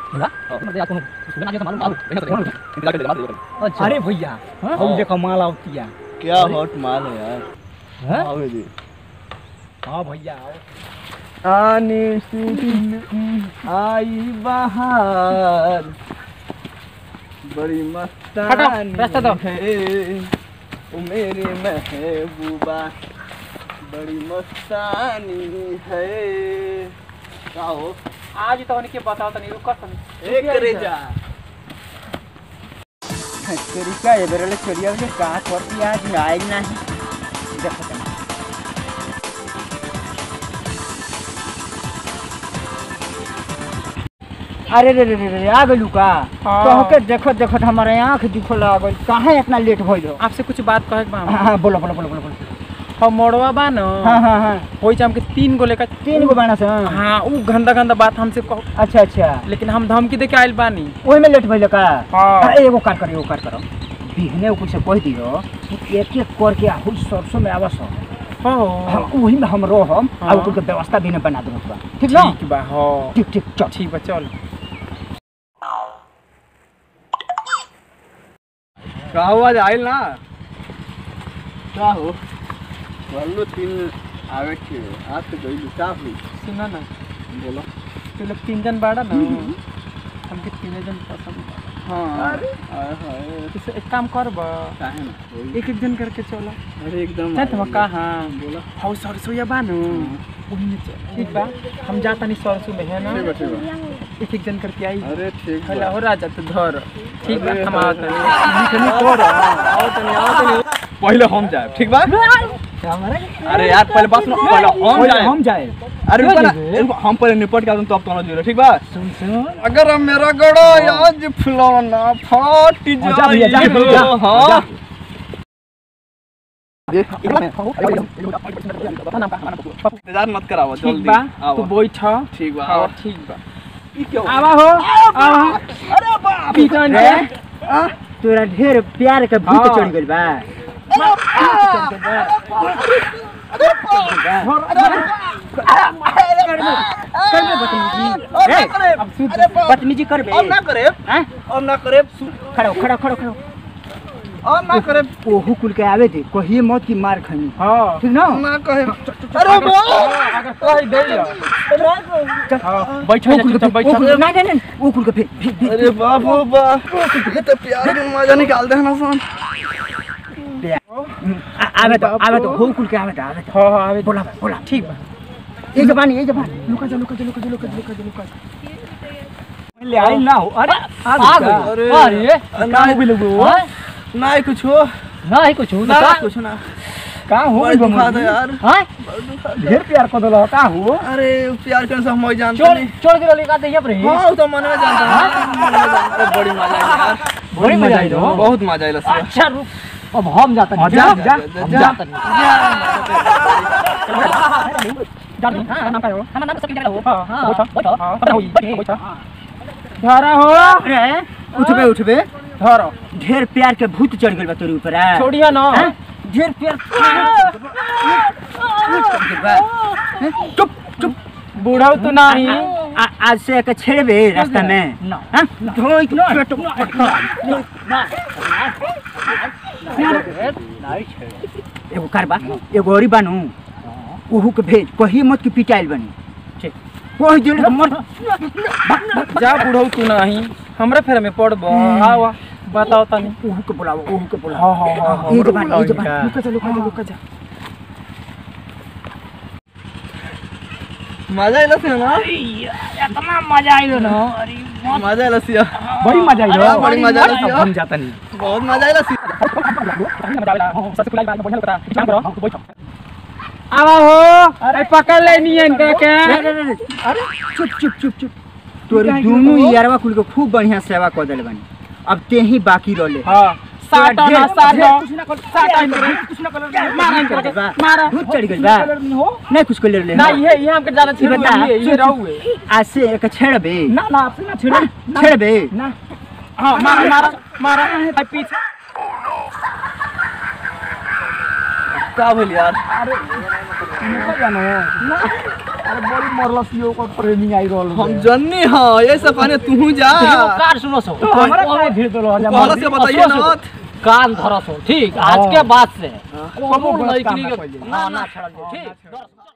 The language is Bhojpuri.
होला मतलब यार कोनो सुबह ना तो मालूम आलू देखा तो इंतजार कर ले मार दे अच्छा अरे भैया हम देखो माल आवतिया क्या हॉट माल है यार हैं? आओ जी हाँ भैया आओ आने से दिन आई बाहर बड़ी मस्तानी रास्ता दो। है ओ मेरे महबूबा बड़ी मस्तानी है का हो आज तो उनके बताओ तनी रुको तनी एक रेजा तरीका ये बेरले चोरिया के का करती आज आइल नहीं देखो तनी अरे रे रे रे रे आ गइलू का हाँ। कहके देखत देखत हमारे आंख दिखल आ गइल काहे इतना लेट भइल आपसे कुछ बात कहे के बा हां हां बोलो बोलो बोलो बोलो बोलो हम मोड़वा बा न हां हां हां होई छ हमके तीन गो लेकर तीन गो बाणा से हाँ उ गंदा गंदा बात हमसे कहो अच्छा अच्छा लेकिन हम धमकी दे के आइल बानी ओही में लेट भइल का हाँ। आ, एगो कार करो एगो कार करो बिहने कुछ से कह दियो कि एक एक करके आहुल सरसों में आवस हो हम वही में हम रहम हाँ। आ ओकर के व्यवस्था भी ने बना देबो बा ठीक ना ठीक बा हो ठीक ठीक चल ठीक बा चल का हुआ आइल ना का हो बोलो तीन आवे के आज तो गई का हुई सुना ना बोलो तू लोग तीन जन बाड़ा ना हमके तीन जन पसंद बा। हाँ अरे हाय इसे एक काम कर बा काहे ना होई? एक एक जन करके चलो अरे एकदम नहीं तो कहाँ बोलो हाउ सरसों या बा न वही में चल ठीक बा हम जाता नहीं सरसों में है ना ठीक बा ठीक बा एक एक जन करके आई अरे ठीक बा हेलो हो राजा तू धर ठीक बा अरे, हम आवत अरे, नहीं तोड़ आओ तनी आओ तनी पहले हम जाए ठीक बा अरे यार पहले बात सुनो पहले हम पहले जाए हम जाए अरे रुको ना रुको, हम पहले निपट के आते हैं, तब तो जीरो ठीक बा सुन सुन अगर अब मेरा गड़ा आज फुलाना फाट हाँ, जा भैया, जा, जाए जा, हाँ जा। इंतजार मत कराओ ठीक जल्दी बा आओ तू बैठ ठीक बा हाँ आओ ठीक बा ई क्या हुआ? आवा हो आवा अरे बाप पीटन रे, के तोरा ढेर प्यार के भूत हाँ। चढ़ गइल बा अरे करे अब सुन अरे बाप बदतमीजी करबे अब ना करे हैं? अब ना करे खड़ो खड़ो खड़ो खड़ो अब ना करे ओहू कुल के आवे दे कहिए मत की मार खनी हाँ ठीक ना ना कहे अरे बाप अगर कह दे चल हाँ बैठ ओ जा कुल के चुपचाप बैठ ओ कुल के- नहीं नहीं नहीं ओ कुल के फिर फिर- फिर अरे बाप रे बाप ये तो प्यार में मजा निकाल दे ना सन आ- आवे तो आवे तो हो कुल के आवे तो आवे तो हाँ हाँ आवे बोला बोला ठीक बा ये जबान ये जबान लुका जा लुका जा लुका जा लुका जा लुका जा लुका जा ले आई ना हो अरे आ गई अरे अरे ना भी लोगो ना ही कुछ हो नहीं कुछ हो ना कुछ ना का हो बड़ा दुखा था यार हां ढेर प्यार कर दलो का हो अरे प्यार के सब मैं जानते छोड़ नहीं छोड़ के लेका दे पर हाँ वो तो मन में जानता हूँ मन में जानता हूँ। बड़ी मजा आई यार बड़ी मजा आई हो बहुत मजा आई लस्सी अच्छा रुक अब हम जाते हैं जा, जा, हम जा। जाते हैं जाते हैं हां नाम का हो हमारा नाम सब जगह हो हां हां बैठो बैठो पता होई बैठो धरा हो अरे उठबे उठबे धरो ढेर प्यार के भूत चढ़ गइल बा तोरी ऊपर आ छोड़िया ना हैं? ढेर प्यार चढ़ गइल बा हैं? चुप चुप बूढ़ा तू नहीं आ- आज से एक छेड़बे रास्ता में ना हाँ? धोई के पेट पटका। एगो कारबा एगो औरी बानू ओहू के भेज कही मत कि पिटाइल बनी ठीक। कोई दिल के मर जा बूढ़ा तू नहीं हमरा फेर में पड़बो आवा बताओ तनी ओहू के बुलाओ ओहू के बुलाओ हाँ हाँ हाँ ये जबान ये जबान लुका जा लुका जा लुका जा मजा आई लस्सी ना इतना मजा आइलो ना अरे मजा आई लस्सी बड़ी मजा आई हाँ, बड़ी मजा आई लस्सी हम जाता नहीं बहुत मजा आई लस्सी मजा आइला सबसे खुला बात बढ़िया लगता काम करो तू बैठो आवा हो अरे पकड़ ले नियन के के अरे चुप चुप चुप चुप तोरी दोनों यारवा कुल के खूब बढ़िया सेवा कर देले बनी अब ते ही बाकी रहले हां साटा ना साटा कुछ ना कर साटा इनके कुछ ना कर मारा इनके मारा भूत चढ़ गइल बा हो नहीं कुछ कर ले ना ये ये हमके ज्यादा ये बता, छेड़ ये रहूए आज से एक छेड़बे ना ना आपसे ना छेड़ छेड़बे ना हाँ मारा मारा मारा है पीछे का बोल यार अरे बड़ी मरलसी ओकर प्रेमी आई रहल हम जन्नी हाँ ये सब कहने तू जा कार सुनो सो तो हमरा काहे भेज देलो हजार पहले से बताइए ना कान धरो सो ठीक आज के बाद से कबो कबूल गलत नहीं काम करी ना के- कइले। ना ना छोड़ ठीक